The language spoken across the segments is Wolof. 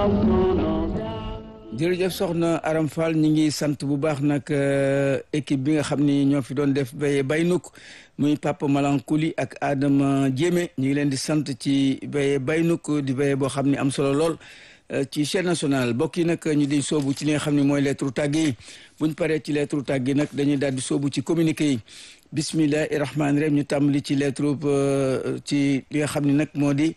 jërëjëf soxna Aram Fall ñi ngi sant bu baax nag équipe bi nga xam ni ñoo fi doon def béye baynuk muy Papa Malankuli ak Adama Diémé ñu ngi leen di sant ci béye baynuk di béye boo xam ni am solo lool ci chaîne nationale bokk yi nag ñu di soobu ci li nga xam ne mooy lettre tàgg yi buñ paree ci lettre tàgg yi nag dañuy daal di soobu ci communiqué yi bismillahi rahmaani rahim ñu tàmbali ci lettre ci li nga xam ne nag moo di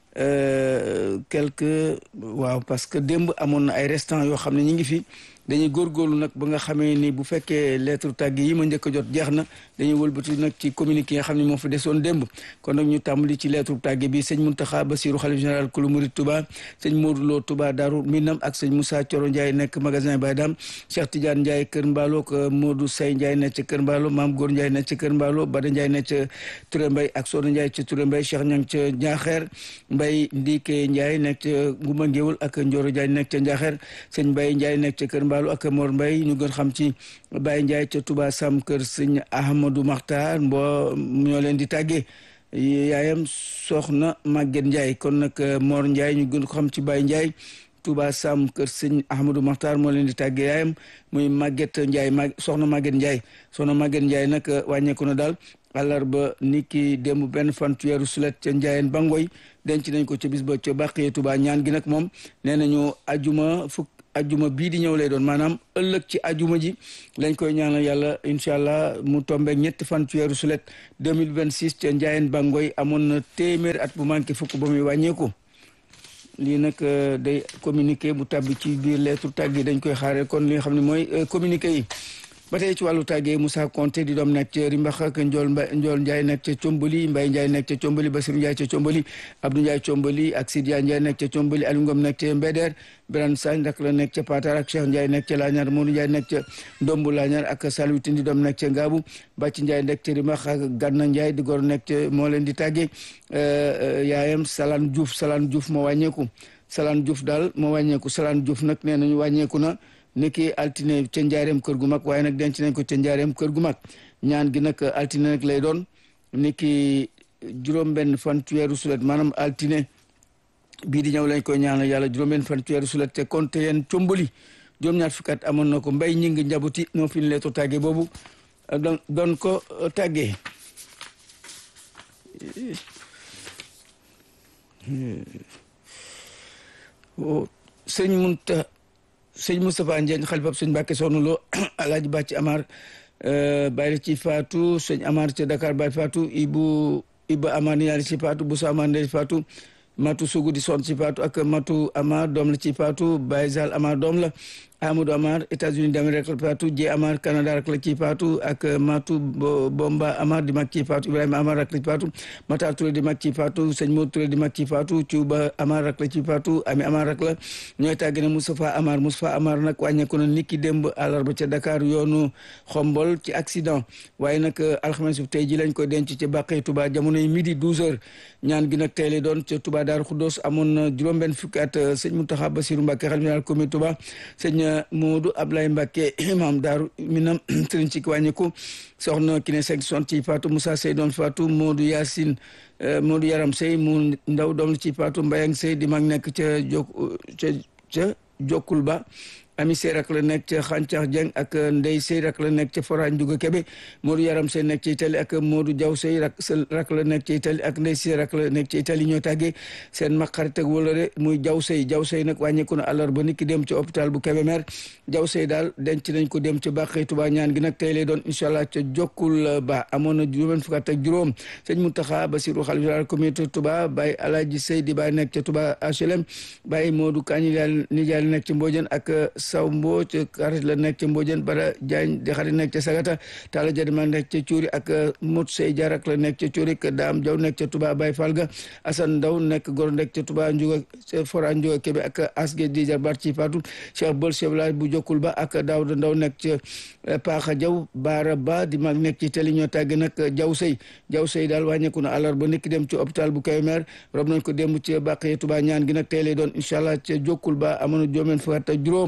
quelque waaw parce que démb amoon na ay restants yoo xam ne ñu ngi fi dañuy góorgóorlu nag ba nga xamee ni bu fekkee lettre tàgg yi ma njëkk a jot jeex na dañuy wëlbati nag ci communiqué yi nga xam ne moo fa desoon démb kon nag ñu tàmbali ci lettre tàgg bi sëñ Muntaxa Basiru xalif général kulu murid Touba sëñ Modou Lo Touba Daaru Minam ak sëñ Moussa Coro Ndiaye nekk magasin Baydam Cheikh Tidiane Ndiaye Kër Mbaalo ak Modou Say Ndiaye nekk ca Kër Mbaalo Maam Góor Ndiaye nekk ca Kër Mbaalo Bada Ndiaye nekk ca Touré Mbay ak Soda Ndiaye ca Touré Mbay Cheikh Ñang ca Njaaxeer Mbay Ndike Ndiaye nekk ca Nguma Ngéwul ak Njoro Ndiaye nekk ca Njaaxeer sëñ Mbay Ndiaye nekk ca Kër Mbaalo ak Mor Mbay ñu gën xam ci Baye Ndiaye ca Touba Sam kër sëñ Ahmadou Makhtar mboo ñoo leen di tàggee yaayam soxna Maguette Ndiaye kon nag Mor Ndiaye ñu gën ko xam ci Baye Ndiaye Touba Sam kër sëñ Ahmadou Makhtar moo leen di tàggee yaayam muy Maguette Ndiaye ma soxna Maguette Ndiaye soxna Maguette Ndiaye nag wàññeeku na daal àllarba ni ki démb benn fan ci weeru sulet ca Ndiayeen Bangoy denc nañ ko ca bis ba ca Bàqee Touba ñaan gi nag moom nee nañu ajuma fukk ajuma bii di ñëw lay doon maanaam ëllëg ci ajuma ji lañ koy ñaanal yàlla incha allah mu tombeek ñetti fan ci weeru sulet 2026 ca Ndiayeen Bangoy amoon na téeméer at bu manqué fukk ba muy wàññeeku lii nag day communiqué bu tàbbi ci biir lettre tàgg yi dañ koy xaare kon li nga xam ne mooy communiqué yi ba tey ci wàllu tàggee Moussa Konté di doom nekk ca Rimbax ak Njool Mbay Njool Ndiaye nekk ca Combali Mbay Ndiaye nekk ca Combali Basiru Ndiaye ca Combali Abdou Ndiaye Combali ak Sidia Ndiaye nekk ca Combali Aliou Ngom nekk ca Mbeder Birane Sagne rak la nekk ca Patar ak Cheikh Ndiaye nekk ca Laañar Modou Ndiaye nekk ca Ndombu Laañar ak Saliou Tindi doom nekk ca Ngaabu Bàcc Ndiaye nekk ca Rimbax ak Ganna Ndiaye di gor nekk ca moo leen di tàggee yaayam Salaan Diouf Salaan Diouf moo wàññeeku Salaan Diouf daal moo wàññeeku Salaan Diouf nag nee nañu wàññeeku na niki altine ca njaareem kër gu mag waaye nag denc nañ ko ca njaareem kër gu mag ñaan gi nag altine nag lay doon niki juróom-benn fan ci weeru sulet maanaam altine bii di ñëw lañ koy ñaanal yàlla juróom-benn fan ci weeru sulet te konte yeen combali juróom-ñaar fukkat amoon na ko mbay ñi ngi njabuti noo fi leeto tàggee boobu don doon ko tàggee sëñ munta sëñ Moustapha Ndiagne xalifab sëñ Mbàkke Soxna Lo alaaji Bàcc Amar bàyyi ci faatu sëñ Amar ca Dakar bàyyi faatu Ibu Iba Amar ni yaari ci faatu Boussa Amar ndey faatu Matu Sugu di son ci faatu ak Matu Amar doom la ci faatu Baye Zal Amar doom la Amadou Amar États-Unis d'Amérique rek la faatu Jee Amar Canada rek la ci faatu ak Matu Bomba Amar di mag ci faatu Ibrahima Amar rek la ci faatu Matar Touré di mag ci faatu sëñ Modou Touré di mag ci faatu Cuuba Amar rek la ci faatu Ami Amar rek la ñooy tàgg ne Moustapha Amar Moustapha Amar nag wàññeeku na niki démb àllarba ca Dakar yoonu Xombol ci accident waaye nag alxames bu tey ji lañ koy denc ca Bàqee Touba jamonoy midi 12 heures ñaan gi nag tey lay doon ca Touba Daaru Xuddoos amoon na juróom-benn fukki at sëñ Mountakha Bassirou Mbacké xalifa général comité Touba sëñ Modou Ablaye Mbacké imam Daaru Minam sëriñ ci wàññeeku soxna ki ne seg son ci faatu Moussa Sey doon faatu Modou Yacine Modou Yaram Sey mu ndaw doom ci faatu Mbayang Sey di mag nekk ca jok ca ca jokkul ba ami sey rak la nekk ca xàncax jeng ak ndey sey rak la nekk ca forage Njuga Kebe Modou Yaram sey nekk ca Italie ak Modou Diaw sey rak rak la nekk ca Italie ak ndey sey rak la nekk ca Italie ñoo tàggee seen mag xarit ak wóllare muy Diaw sey Diaw sey nag wàññeeku na àllarba nit ki dem ca hôpital bu Kébémer Diaw sey daal denc nañ ko dem ca Bàqee Tuba ñaan gi nag tey lay doon incha allah ca jokkul ba amoon na juróom fukk ak juróom sëñ Mountakha Bassirou xalifa général communauté Touba Baye Alaaji Sey di Baye nekk ca Touba HLM Baye Modou Kañi daal nijaay nekk ca Mbodiène ak saw mboo ca xarit la nekk ca Mbodiène Bara Diagne di xarit nekk ca Sagata Talla Jadima nekk ca Cuuri ak Mot Sey Jarak la nekk ca Cuuri ak Daam Jaw nekk ca Touba Baye Falga Assane Ndaw nekk gor nekk ca Touba Njuga ca Fora Njuga Kebe ak Asge di jarbaat ci Fatou Cheikh Bol chef village bu jokkul ba ak Daawda Ndaw nekk ca Paaxa Jaw Baara Ba di mag nekk ci teli ñoo tàgg nag Jaw Sey Jaw Sey daal wàññeeku na àllarba nekk dem ci hôpital bu Kébémer rob nañ ko démb ci Bàqee Touba ñaan gi nag tey lay doon incha allah ca jokkul ba amoon na juróom fukk ak juróom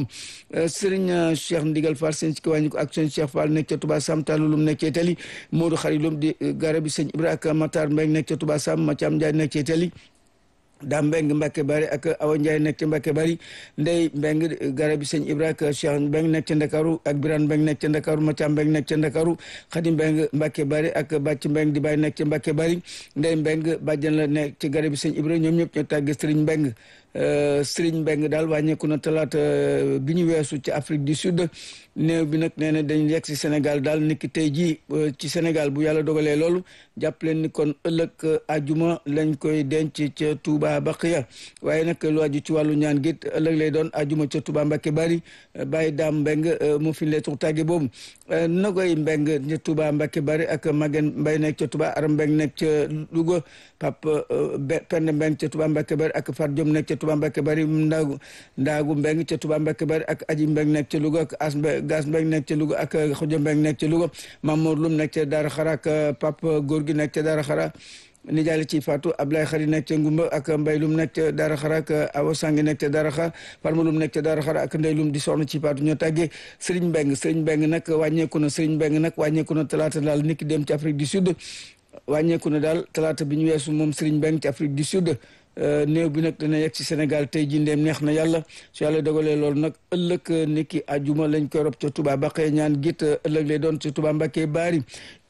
Sëriñ Cheikh Ndigal Fall sëñ ci kiwàññi ko ak sëñ Cheikh Fall nekk ca Touba Sam Tallulum nekk ca Itali Modou Xarilum di garabi sëñ Ibra ak Matar Mbeng nekk ca Touba Sam Mathiam Ndiaye nekk ca Itali daam mbeng Mbacke Bari ak Awa Ndiaye nekk ca Mbacke Bari ndey mbeng garabi sëñ Ibra ak Cheikh mbeng nekk ca Ndakaaru ak Birane mbeng nekk ca Ndakaaru Matia mbeng nekk ca Ndakaaru Xadi mbeng Mbacke Bari ak Bàcc mbeng di bàyyi nekk ca Mbacke Bari ndey mbeng bàjjan la nekk ci garabi sëñ Ibra ñoom ñëpp ñoo tàgge Sëriñ mbeng Sëriñ mbeng daal wàññeeku na talaata bi ñu weesu ci Afrique du Sud néew bi nag nee na dañu yegg si Sénégal daal niki tey jii ci Sénégal bu yàlla dogalee loolu jàpp leen ni kon ëllëg ajuma lañ koy denc ca Touba Baqiya waaye nag lu aju ci wàllu ñaan gi ëllëg lay doon ajuma ca Touba Mbacké Bari bàyyi daam mbeng mu fi leetu tàgge boobu na koy mbeng ca Touba Mbacké Bari ak Magen Mbay nekk ca Touba Aram mbeng nekk ca Louga Pape Pende mbeng ca Touba Mbacké Bari ak Fat Diom nekk ca Touba Mbacké Bari ndaagu ndaagu mbeng ca Touba Mbacké Bari ak Aji mbeng nekk ca Louga ak As gas mbeng nekk ca Louga ak Xuja mbeng nekk ca Louga Mamour Lum nekk ca Daara Xara ak Pape Góor gi nekk ca Daara Xara nijaale ci Fatou Ablaye Xari nekk ca Ngumba ak Mbay Lum nekk ca Daara Xara ak Awa Sangi nekk ca Daara Xara Farma Lum nekk ca Daara Xara ak Ndey Lum di soxna ci Fatou ñoo tàggee Serigne Mbeng Serigne Mbeng nag wàññeeku na Serigne Mbeng nag wàññeeku na talaata daal niki dem ci Afrique du Sud wàññeeku na daal talaata bi ñu weesu moom Serigne Mbeng ci Afrique du Sud néew bi nag dana yegg ci Sénégal tey jii ndeem neex na yàlla su yàlla dogalee loolu nag ëllëg niki ajuma lañ koy rob ca Touba Baqee ñaan git ëllëg lay doon ca Touba Mbacké Bari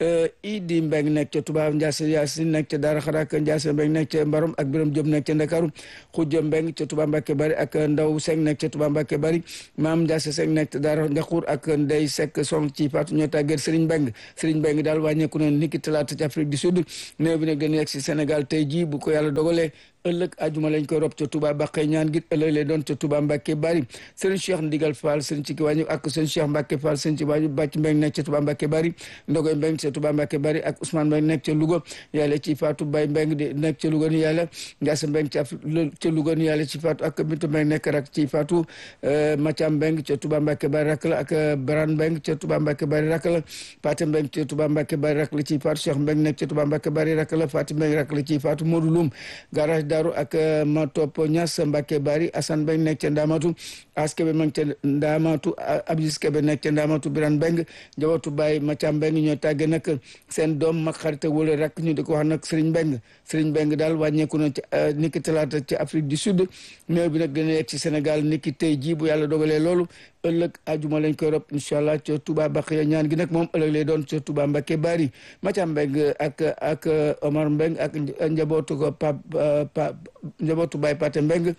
Idi Mbeng nekk ca Touba Ndiasse Yaasin nekk ca Daara Xara ak Ndiasse Mbeng nekk ca Mbarom ak Biram Diop nekk ca Ndakaaru Xujja Mbeng ca Touba Mbacké Bari ak Ndaw Seng nekk ca Touba Mbacké Bari Maam Ndiasse Seng nekk ca Daara Ngaxuur ak Ndey Sekk son ci Faatu ñoo tàggeet Serigne Mbeng Serigne Mbeng daal wàññeeku na niki talaata ci Afrique du Sud néew bi nag dana yegg ci Sénégal tey jii bu ko yàlla dogalee ëllëg ajuma lañ koy rob ca Touba Baqee ñaan gi ëllëg lay doon ca Touba Mbacké Bari Serigne Cheikh Ndigal Fall Serigne ci ki wàññi ak Serigne Cheikh Mbacké Fall Serigne ci wàññi bàcc Mbeng nekk ca Touba Mbacké Bari Ndogoy Mbeng ca Touba Mbacké Bari ak Ousmane Mbeng nekk ca Louga yàlla ci Fatou Bay Mbeng di nekk ca Louga ni yàlla Ndiasse Mbeng ca ca Louga ni yàlla ci Fatou ak Bintu Mbeng nekk rak ci Fatou Mathiam Mbeng ca Touba Mbacké Bari rak la ak Baran Mbeng ca Touba Mbacké Bari rak la Paté Mbeng ca Touba Mbacké Bari rak la ci Fatou Cheikh Mbeng nekk ca Touba Mbacké Bari rak la Fatou Mbeng rak la ci Fatou Modou Loum garage Daru ak ma topp ñas Mbacke Bari Assane Mbeng nekk ca Ndamatu As Kebe mang ca Ndamatu Abdis Kebe nekk ca Ndamatu Biran Mbeng njabootu Baye Macha Mbeng ñoo tàgge nag seen doom mag xarit wala rak ñu di ko wax nag Serigne Mbeng Serigne Mbeng daal wàññeeku na ci niki talaata ci Afrique du Sud néew bi nag dina yegg ci Sénégal niki tey jii bu yàlla dogalee loolu ëllëg ajuma lañ koy rob incha allah ca Touba Baqiya ñaan gi nag moom ëllëg lay doon ca Touba Mbacké Bari Macha Mbeng ak ak Omar Mbeng ak njabootu ko Pap Pap njabootu Baye Paté Mbeng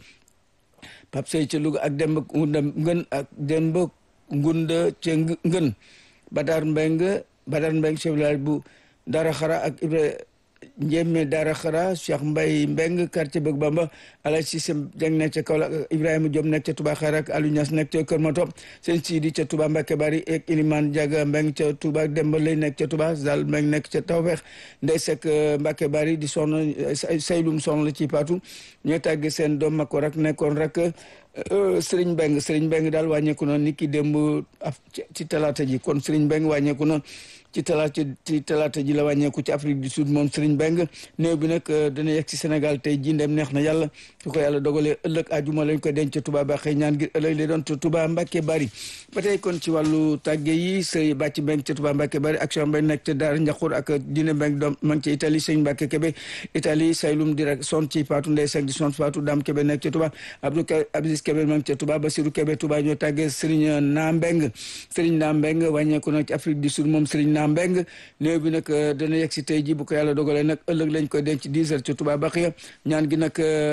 Pap Sey ca Louga ak Demba Ngunda Ngën ak Demba Ngunda ca Ngën Badar Mbeng Badar Mbeng chef village bu Dara Xara ak Ibra Njéeme Dara Xara Cheikh Mbay Mbeng quartier Bëgg Bamba Alay Cissé Jeng nekk ca Kaolack Ibrahima Diop nekk ca Touba Xara ak Aliou Niass nekk ca Kër Mato seen Sidi ca Touba Mbacké Bari ak Iliman Diaga Mbeng ca Touba Demba Lay nekk ca Touba Zal Mbeng nekk ca Tawfeex Ndey Sekk Mbacké Bari di soxna Saylum soxna la ci Paatu ñoo tàgge seen doom ma ko rak nekkoon rek Sëriñ Mbeng Sëriñ Mbeng daal wàññeeku na ni ki démb ci talaata ji kon Sëriñ Mbeng wàññeeku na ci talaata ci talaata ji la wàññeeku ci Afrique du Sud moom Sëriñ Mbeng néew bi nag dana yegg ci Sénégal tey jii ndem neex na yàlla su ko yàlla dogalee ëllëg ajuma lañ ko denc Touba Baxee ñaan ngir ëllëg lay doon Touba Mbacké Bari ba tey kon ci wàllu tàgge yi sëy bàcc Mbeng ca Touba Mbacké Bari action Mbeng nekk ca Daara Njaxur ak Dine Mbeng doom ma ngi ca Italie sëñ Mbacké Kébé Italie saylum di rek son ci Fatou Ndey Sek di son Fatou Dame Kébé nekk ca Touba Abdou Abdis Kébé ma ngi ca Touba Basirou Kébé Touba ñoo tàggee Sëriñ Naa Mbeng Sëriñ Naa Mbeng wàññeeku na ci Afrique du Sud moom Sëriñ Naa Mbeng néew bi nag dana yegg si tey ji bu ko yàlla dogalee nag ëllëg lañ koy denc 10 heures ca Touba Baxiya ñaan gi nag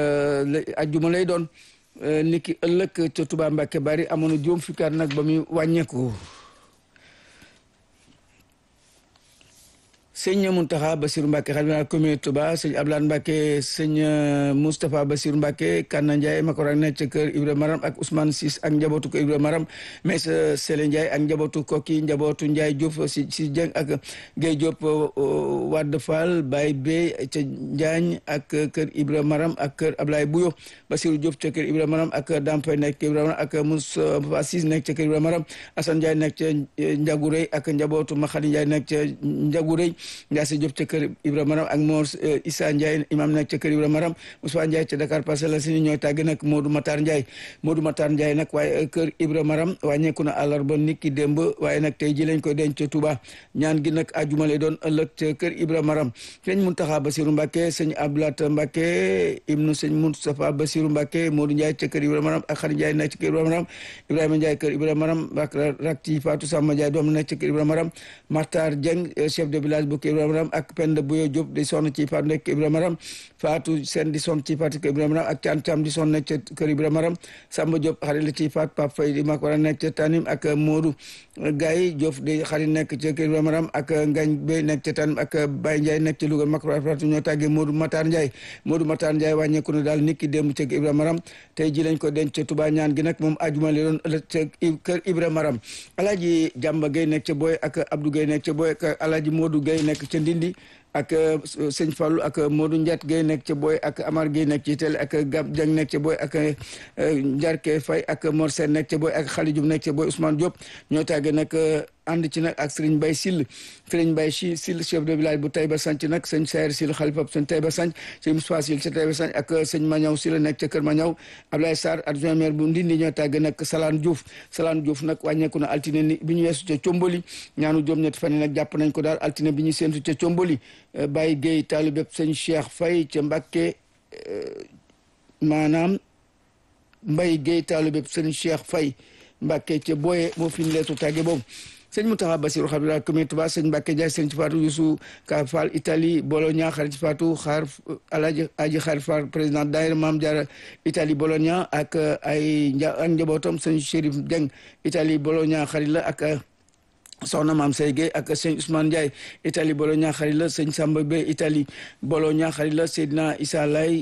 ajjuma lay doon niki ëllëg ca Touba Mbacké Bari amoon na juróom fukki at nag ba muy wàññeeku sëñ Mountakha Bassirou Mbacké xalifa commune Touba sëñ Abdoulaye Mbacké sëñ Moustapha Bassirou Mbacké Kanna Ndiaye Makorak nekk ca kër Ibra Maram ak Ousmane Sis ak njabootu ko Ibra Maram mais Sele Ndiaye ak njabootu Koki njabootu Ndiaye Diop si si Dieng ak Guèye Diop Wade Fall Baye Bey ca Njaañ ak kër Ibra Maram ak kër Ablaye Bouyo Bassirou Diop ca kër Ibra Maram ak Dampay nekk ca Ibra Maram ak Moustapha Sis nekk ca kër Ibra Maram Assane Ndiaye nekk ca Ndiagourey ak njabootu Makhadi Ndiaye nekk ca Ndiagourey Ndiasse Diop ca kër Ibra Maram ak Mor Issa Ndiaye imam nekk ca kër Ibra Maram Moussa Ndiaye ca Dakar Parcelles Assainies ñooy tàgg nag Modou Matar Ndiaye Modou Matar Ndiaye nag waaye kër Ibra Maram wàññeeku na àllarba nit ki démb waaye nag tey ji lañ koy denc ca Touba ñaan gi nag ajuma lay doon ëllëg ca kër Ibra Maram sëñ Muntaxa Basiru Mbàkke sëñ Abdoulaat Mbàkke ibnu sëñ Moustapha Basiru Mbàkke Modou Ndiaye ca kër Ibra Maram ak Xari Ndiaye nekk ca kër Ibra Maram Ibrahima Ndiaye kër Ibra Maram ak rak ci Fatou Samba Ndiaye doom nekk ca kër Ibra Maram Martar Dieng chef de village bu kër Ibra Maram ak Penda Buyo Diop di sonn ci Fatou nekk Ibra Maram Fatou Sène di sonn ci Fatou kër Ibra Maram ak Thiam Thiam di sonn nekk ca kër Ibra Maram Samba Diop xarit la ci Fatou Pape Faye di mag war a nekk ca Tanim ak Modou Gaye Diop di xarit nekk ca kër Ibra Maram ak Ngagne Bey nekk ca Tanim ak Baye Ndiaye nekk ca Louga mag Fatou ñoo tàggee Modou Matar Ndiaye Modou Matar Ndiaye wàññeeku na daal nit ki démb ca Ibra Maram tey ji lañ ko denc ca Touba ñaan gi nag moom ajuma li doon ëllëg ca kër Ibra Maram Alaaji Jàmba Gay nekk ca Boy ak Abdou Gay nekk ca Boy ak Alaaji Modou Gay nekk ca Ndindi ak sëñ Fallou ak Modou Ndiat Guèye nekk ca Boy ak Amar Guèye nekk ci télé ak Gab Dieng nekk ca Boy ak Njarke Faye ak Mor Sène nekk ca Boy ak Khali Diouf nekk ca Boy Ousmane Diop ñoo tàgge nag ànd ci nag ak Serigne Baye Sill Serigne Baye Sill chef de village bu Taïba Sanc nag sëñ Sayer Sill xalifa sëñ Taïba Sanc sëñ Moussa Sill ca Taïba Sanc ak sëñ Mañaw Sill nekk ca Kër Mañaw Ablaye Sarr adjoint maire bu Ndindi ñoo tàgge nag Salaan Diouf Salaan Diouf nag wàññeeku na altine ni bi ñu weesu ca Comboli ñaanu joom ñetti fan yi nag jàpp nañ ko daal altine bi ñu séentu ca Comboli Baye Guèye taalibeb sëñ Cheikh Faye ca Mbàkke maanaam Mbaye Guèye taalibeb sëñ Cheikh Faye Mbàkke ca Boye moo fi ñu leetu tàgge boobu sëñ Mountakha Bassirou Xabira commune Touba sëñ Mbàkke Jaay sëñ ci Fatou Youssou Ka Fall Italie Bologna xarit ci Fatou xaar Alaji Aji xaar Fall président daayira Maam Jaara Italie Bologna ak ay ak njabootam sëñ Chérif Dieng Italie Bologna xarit la ak soxna maam Sey Gueye ak sëñ Ousmane Ndiaye Italie Bologna xarit la sëñ Samba Bey Italie Bologna xarit la Seydina Issa Lay